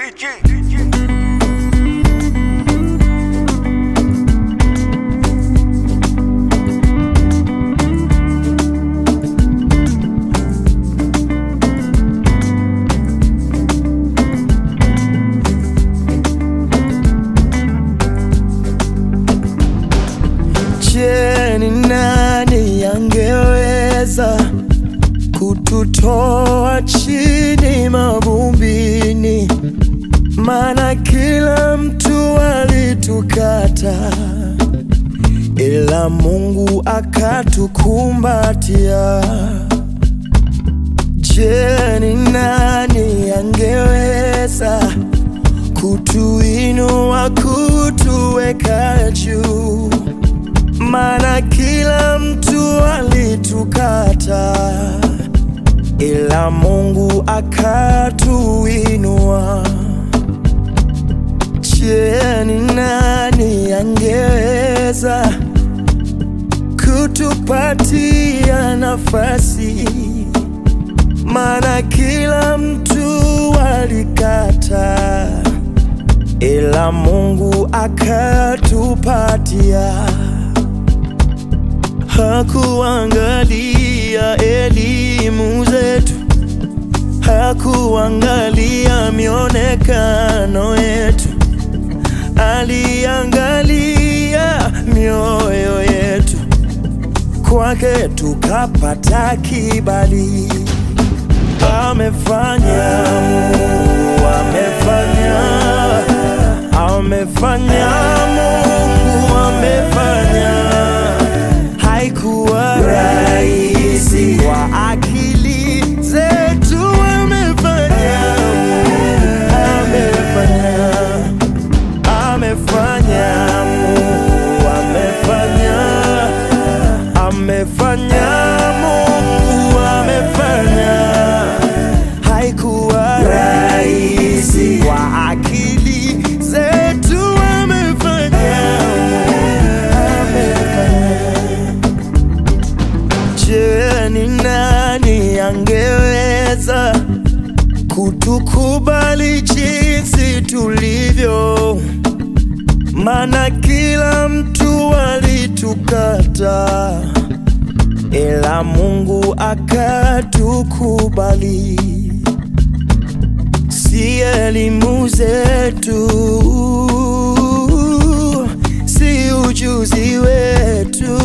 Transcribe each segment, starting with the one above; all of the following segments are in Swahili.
Je, ni nani angeweza kututoa chini mavumbini? Maana kila mtu alitukata, ila Mungu akatukumbatia. Je, ni nani angeweza kutuinua, kutuweka juu? Maana kila mtu alitukata, ila Mungu akatuinua. Je, ni nani angeweza kutupatia nafasi? Maana kila mtu alikata, ila Mungu akatupatia. Hakuangalia elimu zetu, hakuangalia mionekano yetu, aliangalia mioyo yetu. Kwake tukapata kibali. Amefanya Mungu, amefanya, amefanya Mungu, amefanya haikuwa rahisi kwa akili zetu, amefanya, amefanya, amefanya, Mungu amefanya, amefanya, Mungu amefanya, haikuwa rahisi kwa akili zetu, amefanya, amefanya. Je, ni nani angeweza kutukubali jinsi tulivyo? Maana kila mtu alitukata, ila Mungu akatukubali. Si elimu zetu, si ujuzi wetu,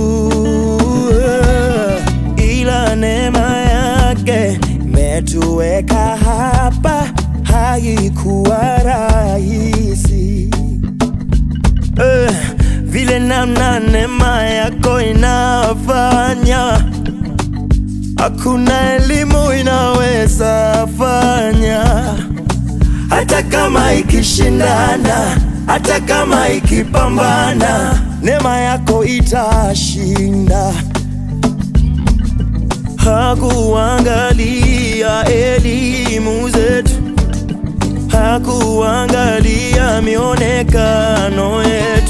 ila neema yake imetuweka hapa, haikuwa rahisi eh, vile namna neema yako inafanya, hakuna elimu inaweza fanya, hata kama ikishindana, hata kama ikipambana, neema yako itashinda. Hakuangalia elimu zetu, hakuangalia mionekano yetu,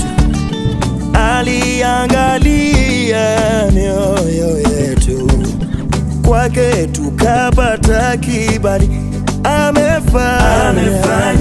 aliangalia mioyo yetu. Kwake tukapata kibali, amefanya,